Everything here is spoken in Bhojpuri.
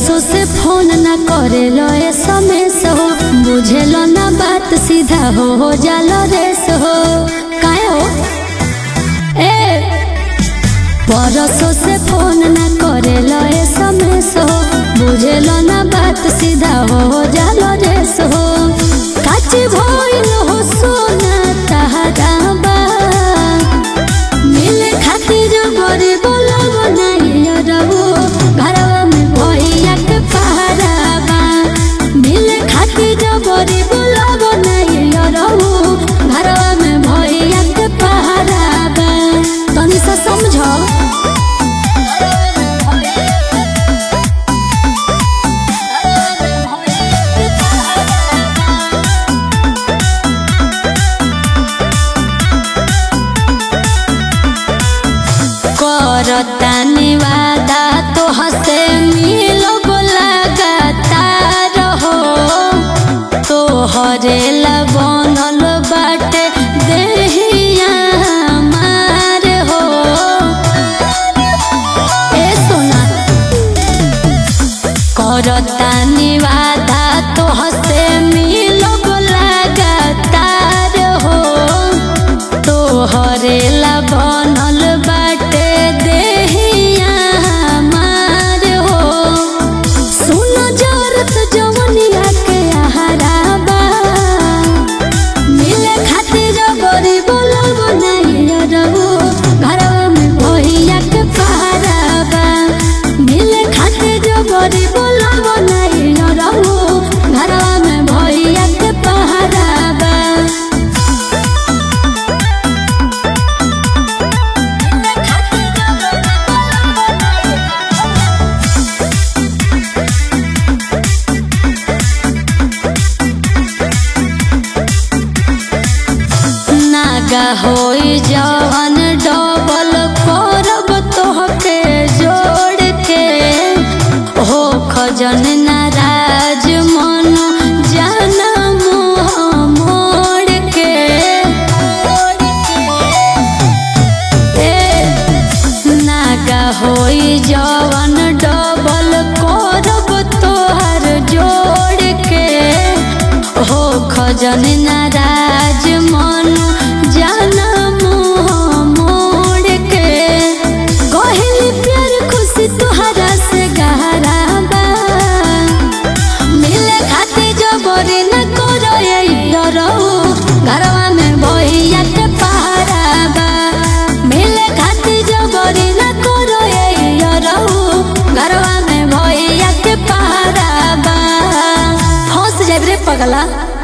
परसों से फोन न करे लो एसएमएस हो बुझेलो ना बात सीधा हो हो जालो रेस हो काहे हो ए परसों से फोन न करे लो एसएमएस हो बुझेलो ना बात सीधा हो हो जालो रेस हो काच भइल हो सोना तहरा बा मिले खातिर बड़े बोलो बनाइए रहो घरवा में भैया के पहरावा मिले खातिर बड़े बोलो बनाइए रहो घरवा में भैया के पहरावा तनी सा समझो करतानी वादा तो हसे मिलो लगातार हो तो हरेला बनल बाटे देहिया हमार हो ए सोना करतानी वादा तो हसे मिलो लगातार हो तो हरेला बनल बाटे देहिया हमार हो सुन जरत जवनिया के आहाराबा मिले खातिर बड़ी बोलब नहीं रहो घरवा में भैया के पहराबा मिले खातिर बड़ी बोलब नहीं रहो घरवा में भैया के पहराबा नागा होई जवन डबल करब तोहके जोड़ के हो खजन नाराज मन जाना मुँह मोड़ के ए, नागा होई जवन डबल करब तोहर जोड़ के हो खजन नाराज मन जाना मुँह मोड़ के कहली प्यार खुशी तुहरा से गहरा बा मिले खाते जबरी न करो ये रहो घरवा में भैया के पहरा बा मिले खाते जबरी न करो ये रहो घरवा में भैया के पहरा बा हंस जाब रे पगला